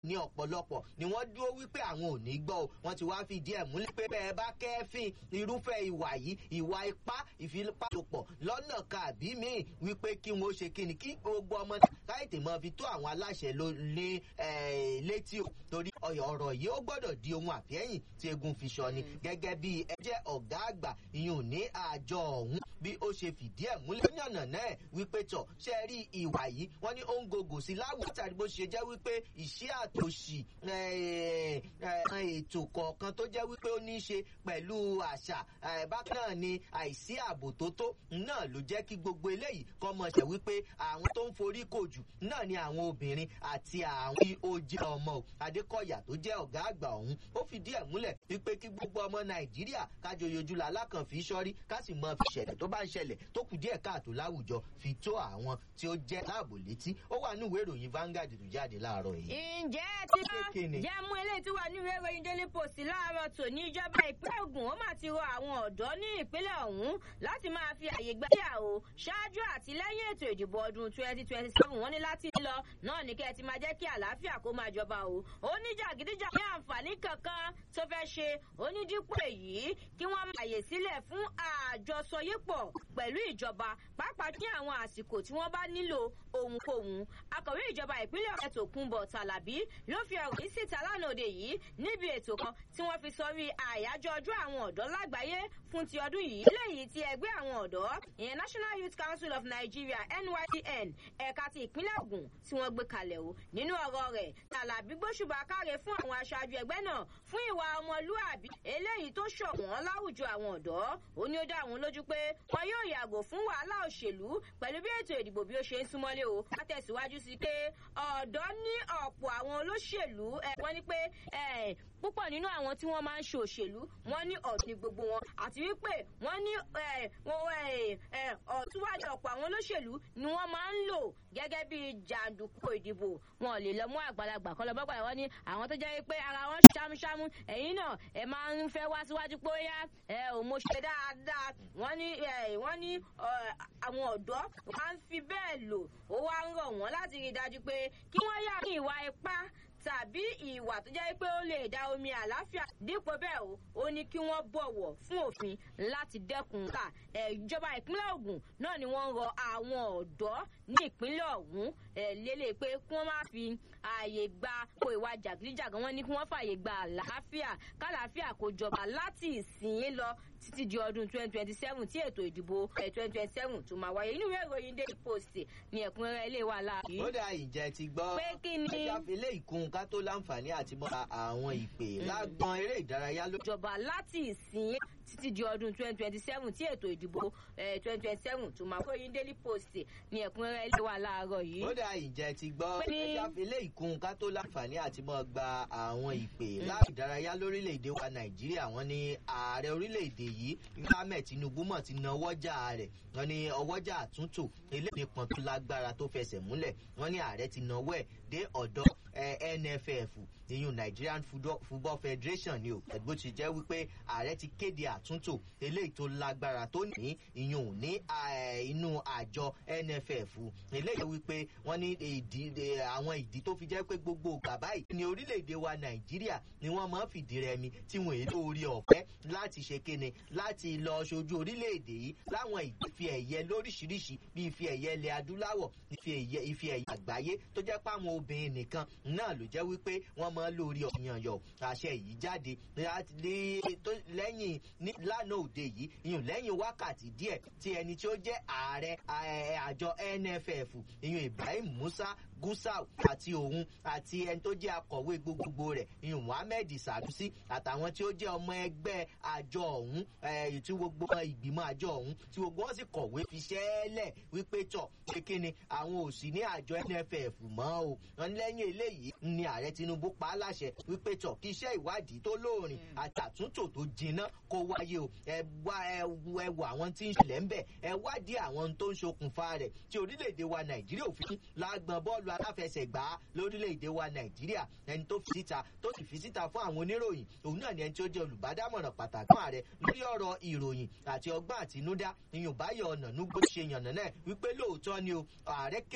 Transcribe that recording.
ní ọ̀pọ̀lọpọ̀ ni wọ́n dúró wípé àwọn ò ní gbọ́ o wọ́n ti wá fìdí ẹ̀ múlẹ̀ pé bẹ́ẹ̀ bá kẹ́fìn irúfẹ́ ìwà yìí ìwà ipá ìfipáṣopọ̀ lọ́nà kàbí míì wípé kí wọ́n ṣe kíni kí gbogbo ọmọ káyọ̀tì mọ́ fi tó àwọn aláṣẹ lé létí o torí ọ̀rọ̀ yìí ó gbọ́dọ̀ di ohun àfẹ́yìn tí egun fi sọ ni gẹ́gẹ́ bí ẹ jẹ́ ọ̀gá àgbà ìyún ní àjọ ọ̀hún bí ó ṣe fìdí ẹ̀ múlẹ̀ yànnà náà wípé tọ̀ ṣe rí ìwà yìí wọ́n ní ó ń gògò sí láwùjọ tàbí bó ṣe jẹ́ wípé ìṣẹ́ àtòṣì ètò kọ̀ọ̀kan tó jẹ́ wípé ó ní í ṣe pẹ̀lú àṣà bákan náà ni àìsí ààbò tó tó náà ló jẹ́ kí gbogbo eléyìí kọ́ mọ̀ ṣẹ̀ wípé àwọn tó ń forí kò jù náà ni àwọn obìnrin àti àwọn tí ó jẹ́ ọmọ Adékọ̀yà tó jẹ́ ọ̀gá àgbà ọ̀hún ó fìdí ẹ̀ múlẹ̀ wípé kí gbogbo ọmọ Nàìjíríà kájọ yojú la alákànfí sọ́rí ká sì mọ ìṣẹ̀lẹ̀ tó bá ń ṣẹlẹ̀ tó kù díẹ̀ káàtó láwùjọ fi tó àwọn tí ó jẹ́ láàbò létí ó wà ní ìwé ìròyìn Vanguard tó jáde láàárọ̀ yìí. ǹjẹ́ ti bá jẹ́ mú eléyìí tí wà ní ìwé ìròyìn Daily Post láàárọ̀ tòní ìjọba ìpínlẹ̀ Ògùn ó mà ti rọ àwọn ọ̀dọ́ ní ìpínlẹ̀ ọ̀hún láti máa fi àyè gbà yàwó ṣáájú àti lẹ́yìn ètò ìdìbò ọdún twenty twenty seven wọ́n ní láti lọ náà ní kẹ́ ẹ ti máa jẹ́ kí àlàáfíà kó máa jọba o oníjàgídíjà ní àǹfààní kankan tó fẹ́ ṣe onídípò èyí kí wọ́n máa yè sílẹ̀ fún àjọsọyépọ̀ pẹ̀lú ìjọba pàápàá ní àwọn àsìkò tí wọ́n bá nílò ohunkóhun akọ̀wé ìjọba ìpínlẹ̀ ọ̀rẹ́ Tòkunbọ̀ Tàlàbí ló fi ọ̀rọ̀ yìí síta lánàá òde yìí níbi ètò kan tí wọ́n fi sọrí àyájọ́ ọjọ́ àwọn ọ̀dọ́ lágbàáyé fún ti ọdún yìí léyìí tí ẹgbẹ́ àwọn ọ̀dọ́ ìyẹn National Youth Council of Nigeria NYCN ẹ̀ka ti ìpínlẹ̀ Ògùn tí wọ́n gbé kalẹ̀ o nínú ọ̀rọ̀ rẹ̀ Tàlàbí gbóṣùbà káre fún àwọn aṣáájú ẹgbẹ́ náà fún ìwà ọmọlúàbí eléyìí tó ṣọ̀wọ́n láwùjọ àwọn ọ̀dọ́ ó ní ó dá àwọn lójú pé wọn yóò yàgò fún wàhálà òṣèlú pẹ̀lú bí ètò ìdìbò bí ó ṣe ń súnmọ́lé o wá tẹ̀síwájú sí pé ọ̀dọ́ ní ọ̀pọ̀ àwọn olóṣèlú wọ́n ní pé púpọ̀ nínú àwọn tí wọ́n máa ń ṣe òṣèlú wọ́n ní ọ̀tún ní gbogbo wọn àti wípé wọ́n ní ọ̀túnwájú ọ̀pọ̀ àwọn olóṣèlú ni wọ́n máa ń lò gẹ́gẹ́ bí jàǹdùkú ìdìbò wọn ò lè lọ mú àgbàlagbà kọ́ lọ bá gbàgbà wọn ní àwọn tó jẹ́ pé ara wọn ṣámúṣámú ẹ̀yin náà ẹ máa ń fẹ́ wá síwájú pé ó yá ẹ ò mo ṣe dáadáa wọ́n ní wọ́n ní àwọn ọ̀dọ́ máa ń fi bẹ́ẹ̀ lò ó wá ń rọ̀ wọ́n láti rí i dájú pé kí wọ́n yà ní ìwà ipá tàbí ìwà tó jẹ́ pé ó lè da omi àlàáfíà dípò bẹ́ẹ̀ o ó ní kí wọ́n bọ̀wọ̀ fún òfin láti dẹ́kun ká ìjọba ìpínlẹ̀ Ògùn náà ni wọ́n ń rọ àwọn ọ̀dọ́ ní ìpínlẹ̀ ọ̀hún lélẹ̀ pé kí wọ́n má fi ààyè gba kó ìwà jàgídíjàgan wọn ní kí wọ́n fààyè gba àlàáfíà kálàáfíà kó jọba láti ìsìn lọ títí di ọdún twenty twenty seven tí ètò ìdìbò twenty twenty seven tó máa wáyé inú ìwé ìròyìn Daily Post ní ẹ̀kúnrẹ́rẹ́ ilé wa láàbí. ó dà ìjẹ́ ti gbọ́ pé kí ni. ẹja fele ìkun ká tó láǹfààní àti mọ àwọn ìpè lágbọn eré ìdárayá ló. ìjọba láti ìsìn títí di ọdún twenty twenty seven tí ètò ìdìbò twenty twenty seven tó máa wáyé Daily Post ní ẹ̀kúnrẹ́rẹ́ ilé wa láàárọ̀ yìí. ó dà ìjẹ́ ti gbọ́ Pé ní- ẹja fele ìkun ká tó láǹfààní àti mọ gba àwọn ìpè láàbì ìdárayá lórílẹ̀‐èdè wa Nàìjíríà wọ́n ní ààrẹ orílẹ̀‐èdè yìí Ahmed Tinubu mọ̀ ti na ọwọ́jà rẹ̀ wọ́n ní ọwọ́jà àtúntò eléyìí nípọn tó lágbára tó fẹsẹ̀ múlẹ̀ wọ́n ní ààrẹ ti nawọ́ ẹ̀ dé ọ̀dọ̀ eh, NFF ìyún Nigerian Football- Football Federation ni o bó ti jẹ́ wípé ààrẹ ti kéde àtúntò eléyìí tó lágbára tó ní ìyún ní eh, inú àjọ NFF eléyìí wípé wọ́n ní ìdí eh, àwọn ìdí tó fi jẹ́ pé gbogbo ìgbà báyìí ní orílẹ̀-èdè wa Nàìjíríà ni wọ́n máa ń fìdí rẹmi tí wọ́n èlò orí ọ̀fẹ́ láti ṣe kéne láti lọ ṣojú orílẹ̀-èdè yìí láwọn ìfi ẹ̀yẹ lóríṣiríṣi bí ife ẹ̀yẹ ilẹ̀ adúláwọ̀ ife ẹ̀yẹ ife ẹ̀yẹ àgbáyé tó jẹ́ pé àwọn obìnrin nìkan náà ló jẹ́ wípé wọ́n máa ń lórí ọ̀yànyọ̀ àṣẹ yìí jáde láti lé- tó- lẹ́yìn ní lánàá òde yìí ìyún lẹ́yìn wákàtí díẹ̀ tí ẹni tí ó jẹ́ ààrẹ eh, àjọ NFF ìyún Ibrahim Musa Gusau àti òun àti ẹni tó jẹ́ akọ̀wé gbogbogbò rẹ̀ ìyún Muhammed Sanusi àtàwọn tí ó jẹ́ ọmọ ẹgbẹ́ àjọ ọ̀hún eh, tí gbogbo ìgbìmọ̀ àjọ ọ̀hún tí gbogbo wọn sì kọ̀wé fi ṣẹ́ẹ́lẹ̀ wípé tọ̀ pé kí ni àwọn ò sí ní àjọ NFF mọ́ o wọn ní lẹ́yìn eléyìí ni ààrẹ Tinubu pa á láṣẹ wípé tọ̀ kí iṣẹ́ ìwádìí tó lóòrìn àti àtúntò tó jinná kó wáyé o ẹ wá ẹ wo ẹ wo àwọn tí ń ṣẹlẹ̀ ń bẹ̀ ẹ wádìí àwọn ohun tó ń ṣokùnfà rẹ̀ tí orílẹ̀-èdè wa Nàìjíríà ò fi lágbọn bọ́ọ̀lù aláfẹsẹ̀gbá lórílẹ̀-èdè wa Nàìjíríà ẹni tó fi síta tó sì fi síta fún àwọn oníròyìn òun náà ni ẹni tí ó jẹ́ olùbádámọ̀ràn pàtàkì fún ààrẹ lórí ọ̀rọ̀ ìròyìn àti ọgbọ́n àtinúdá ìyùnbáyọ̀ ọ̀nà núgbó ṣe yànnà náà wípé lóòótọ́ ni o ààrẹ ké